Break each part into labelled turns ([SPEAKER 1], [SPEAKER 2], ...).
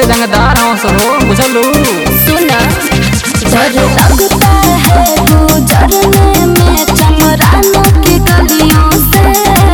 [SPEAKER 1] के रंगदार हो सो हो बुझलू
[SPEAKER 2] सुना डर लगता है गुजरने में चमरानों की गलियों से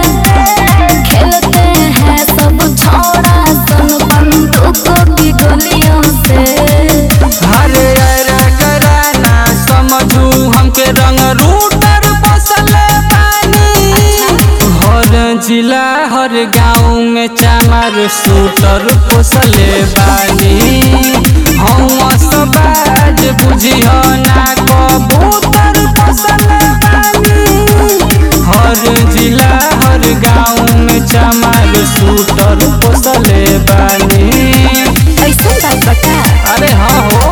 [SPEAKER 2] खेलते हैं सब छोड़ा सन बंदूकों की गोलियों से
[SPEAKER 1] अरे अरे कराना समझू हमके रंग रूटर बसल पानी हर जिला हर गाँव में चामर सूटर पोसले बानी हम सबाज बुझियो ना कबूतर पोसले बानी हर जिला हर गाँव में चामर सूटर पोसले बानी
[SPEAKER 2] ऐसा बात बता
[SPEAKER 1] अरे हाँ हो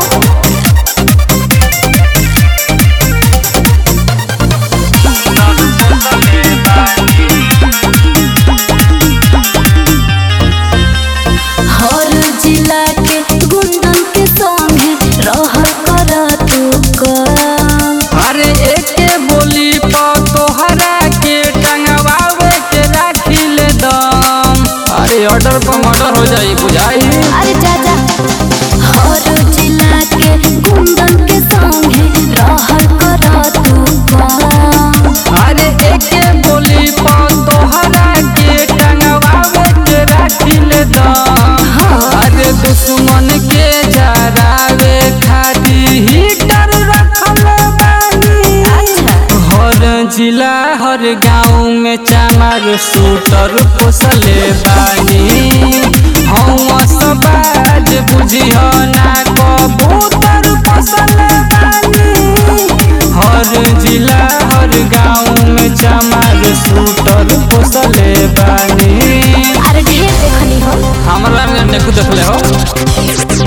[SPEAKER 2] हर जिला के गुंडन के संगे रह कर तू काम
[SPEAKER 1] अरे एके बोली पा तोहरा के टंगवावे के राखी ले दम अरे ऑर्डर पर मर्डर हो जाई बुझाई
[SPEAKER 2] अरे चाचा हर जिला के गुंडन के संगे रह कर तू काम
[SPEAKER 1] अरे एके बोली पा तोहरा के टंगवावे के राखी ले दम अरे दुश्मन के जरावे खातिर हीटर रखल बानी
[SPEAKER 2] अच्छा
[SPEAKER 1] हर जिला हर गाँव में चामर सूटर पोसले बानी हम सबाज बुझियो ना कबूतर पोसले बानी हर जिला हर गाँव में चामर सूटर पोसले बानी
[SPEAKER 2] अरे ढेर देखनी हो
[SPEAKER 1] हमरा में देखू देखले हो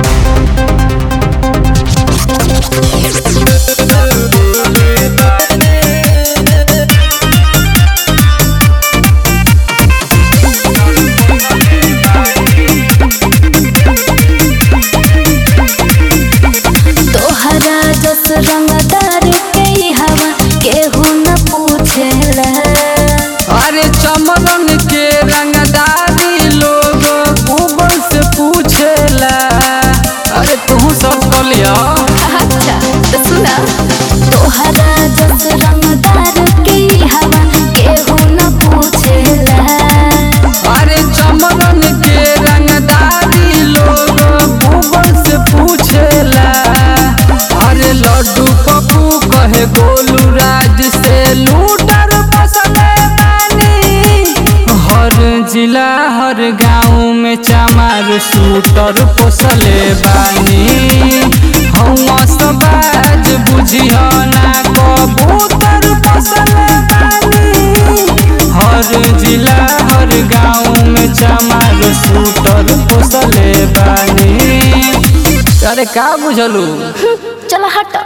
[SPEAKER 2] तोहरा जस रंगदार के हवा केहू न पूछेला
[SPEAKER 1] अरे चमरन के रंगदारी लोग गूगल से पूछेला अरे तू सब कर लिया
[SPEAKER 2] अच्छा तो सुना तोहरा जस रंगदार के हवा केहू न पूछेला
[SPEAKER 1] अरे चमरन के रंगदारी लोग गूगल से पूछेला अरे लड्डू पप्पू कहे गोलू राज से लूटर बसले बानी हर जिला हर गाँव में चामार सूटर पोसले बानी हम सबाज बुझियो ना कबूतर पोसले बानी हर जिला हर गाँव में चमार सूटर पोसले बानी अरे का बुझलू
[SPEAKER 2] चल हट